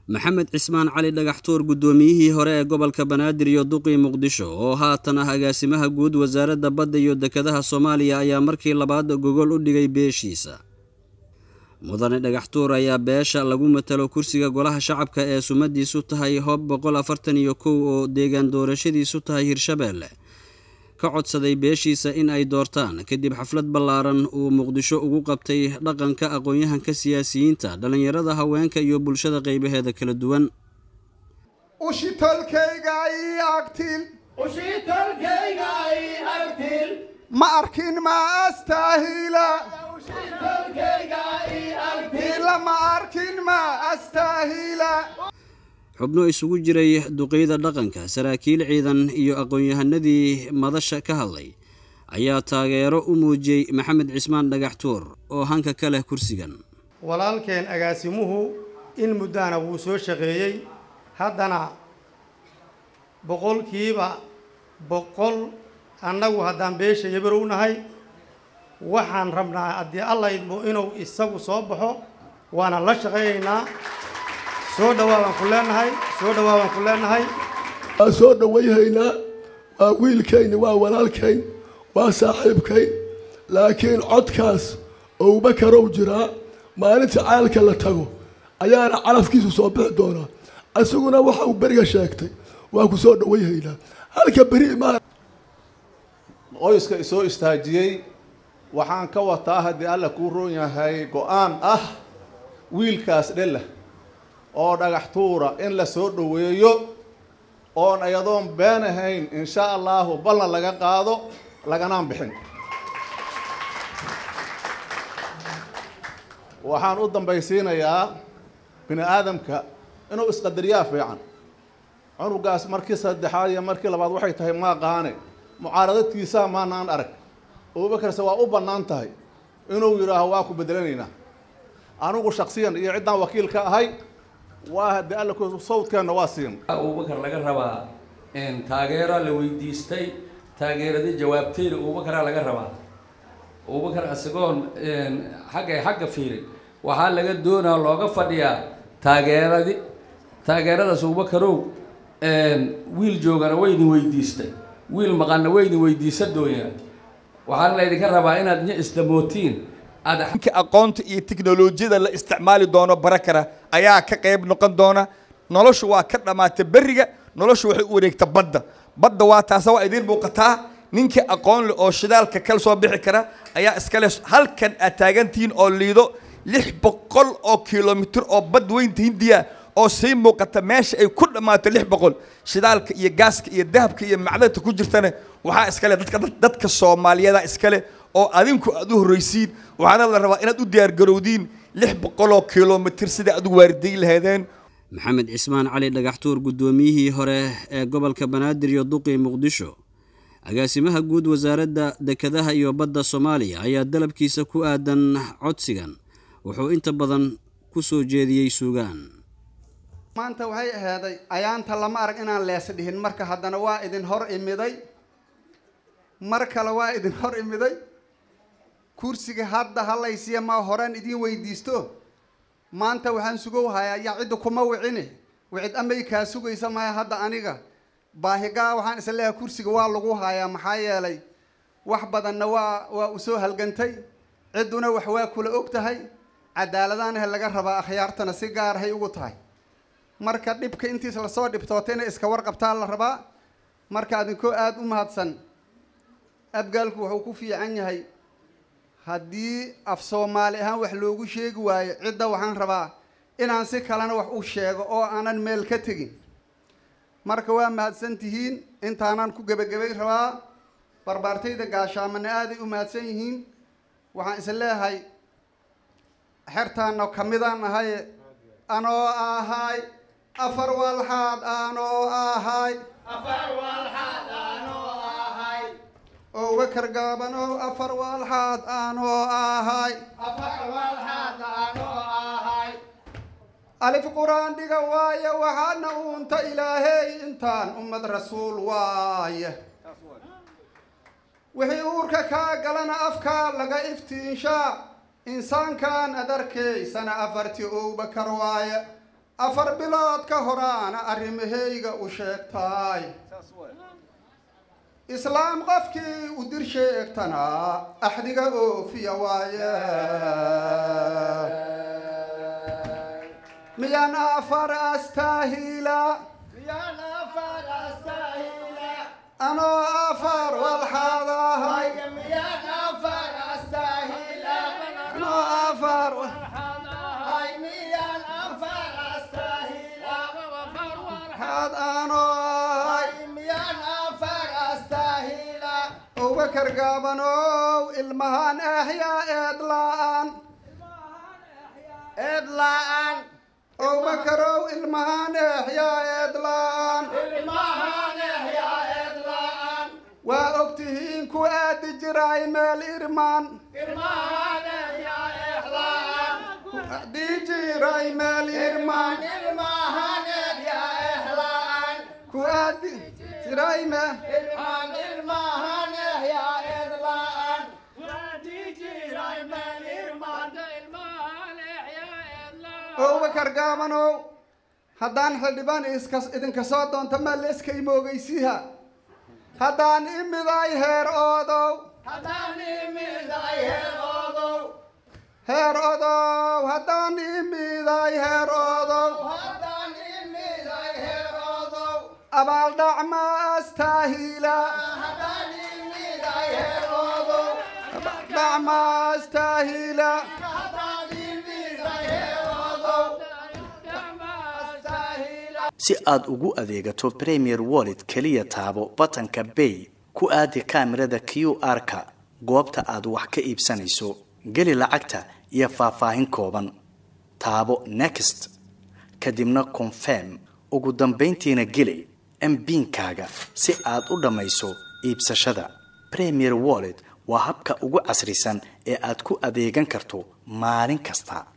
maxamed cismaan cali dhagaxtuur guddoomiyihii hore ee gobolka banaadir iyo duqii muqdisho oo haatan ah agaasimaha guud wasaaradda badda iyo dekedaha soomaaliya ayaa markii labaad gogol u dhigay beeshiisa mudane dhagaxtuur ayaa beesha lagu matalo kursiga golaha shacabka ee sumadiisu tahay hob boqol afartan iyo kow oo deegaan doorashadiisu tahay hirshabeelle ka codsaday beeshiisa in ay doortaan kadib xaflad ballaaran uu muqdisho ugu qabtay dhaqanka aqoon-yahanka siyaasiyiinta dhallinyarada haweenka iyo bulshada qaybaheeda kala duwan ma arkin ma astaahila ma arkin ma astaahila xubno isugu jiray duqeyda dhaqanka saraakiil ciidan iyo aqoon-yahanadii madasha ka hadlay ayaa taageero u muujiyey maxamed cismaan dhagaxtuur oo hanka ka leh kursigan walaalkeen agaasimuhu in muddana wuu soo shaqeeyey haddana boqolkiiba boqol annagu haddaan beesha yabarow nahay waxaan rabnaa haddii alla idmo inuu isagu soo baxo waana la shaqaynaynaa soo dhawaa baan ku leenahay soo dhawaa baan ku leenahay waa soo dhawayhaynaa waa wiilkayni waa walaalkayn waa saaxiibkayn laakiin codkaas owbakarow jiraa maalinta caalka la tago ayaana calafkiisu soo bixi doonaa isaguna waxa uu beriga sheegtay waa ku soo dhawayhaynaa halka beri ma qoyska isoo istaajiyey waxaan ka wataa haddii alla kuu roon yahay go-aan ah wiilkaas dhela oo dhagax tuura in la soo dhoweeyo oon iyadoon been ahayn insha allahu ballan laga qaado laganaan bixin waxaan u dambaysiinayaa bini aadamka inuu isqadariyaa fiican cunugaas markii saddexaad iyo markii labaad waxay tahay maaqaane mucaaradadkiisaa maanaan arag abubakarse waa u bannaan tahay inuu yidhaaho waa ku bedelanaynaa anigu shaksiyan iyo ciddaan wakiil ka ahay waa haddii alla ku sawdkeenna waa siin abubakar laga rabaa taageero la weydiistay taageeradii jawaabteeda abubakaraa laga rabaa abubakar isagoon xagga xagga fiirin waxaa laga doonaa looga fadhiyaa taageeradi taageeradaas abubakarow wiil joogana waydin weydiistay wiil maqanna waydin weydiisa dooyaa waxaana laydinka rabaa inaad nya isdamootiin ninka aqoonta iyo tiknolojiyada la isticmaali doono barakara ayaa ka qayb noqon doona noloshu waa ka dhammaata beriga noloshu waxay u wareegta badda badda waa taasa waa idiin muuqataa ninkii aqoon leh oo shidaalka kala soo bixi kara ayaa iskale halkan aad taagantihiin oo liido lix boqol oo kilomitir oo bad weynta hindiya oo sii muuqata meesha ay ku dhammaato lix boqol shidaalka iyo gaaska iyo dahabka iyo macdanta ku jirtana waxaa iskale dadka dadka soomaaliyeeda iskale oo adinku aad u horreysiin waxaana la rabaa inaad u diyaargarowdiin lix boqoloo kilomitir sida aad u waaridayn lahaydeen maxamed cismaan cali dhagaxtuur guddoomiyihii hore ee gobolka banaadir iyo duqii muqdisho agaasimaha guud wasaaradda dekedaha iyo badda soomaaliya ayaa dalabkiisa ku aadan codsigan wuxuu inta badan ku soo jeediyey suugaan maanta waxay ahaaday ayaanta lama arag inaan lees dhihin marka haddana waa idin hor imiday mar kale waa idin hor imiday kursiga hadda halaysiya ma horaan idiin weydiisto maanta waxaan sugow hayaa yaa cidda kuma wicine wicid amay kaa sugaysa maya hadda aniga baahigaa waxaan isla leeyahay kursiga waa lagu hayaa maxaa yeelay wax badanna waa waa usoo halgantay cidduna wax waa kula og tahay cadaaladaanaha laga rabaa akhyaartana si gaarahay ugu tahay marka dhibka intiis lasoo dhibtoota inay iska warqabtaa la rabaa marka adinkoo aada u mahadsan abgaalku wuxuu ku fiican yahay haddii af soomaali ahaan wax loogu sheegi waayo cidda waxaan rabaa inaan si kalena wax u sheego oo aanan meel ka tegin marka waa mahadsan tihiin intaanan ku gebagabay rabaa barbaartayda gaashaamana aaday u mahadsan yihiin waxaan is leeyahay xertaana kamidaan ahaye anoo ahay afar walxaad anoo ahay oo uga kargaaban oo afar walxaad anoo ahay alif qur-aan dhiga waaye waxaana uunta ilaahey intaan ummad rasuul waaye wixii uurka kaa galana afkaa laga iftiinshaa insaankan ad arkaysana afartii owbakar waaye afar bilood ka horaana arrimahayga u sheegtaay islaam qofkii u dir sheegtanaa axdiga oofiya waaye miyaan afar astaahila anoo afar walxaadahay anoo afar waxaad anoo ahay abubakar gaabanow ilmahaan ahyaa eed la-aan eed la-aan abubakarow ilmahaan ehyaa eed la-aan waa ogtihiin ku aadi jiray meel irmaan ku aadi jiray meel irmaan ku aadi jiray meel abubakar gaabanow haddaan xildhibaan iska idinka soo doonta maa la iska imoogeysiha haddaan imiday heer oodow heer odow haddaan imiday heer odow abaaldhac ma astaahila abaaldhac ma astaahila si aad ugu adeegato premier wallet keliya taabo batanka bay ku aadi kaamirada q r-ka goobta aad wax ka iibsanayso geli lacagta iyo faahfaahin kooban taabo next kadibna confirm ugu dambayntiina geli mbiinkaaga si aad u dhammayso iibsashada premier wallet waa habka ugu casrisan ee aad ku adeegan karto maalin kasta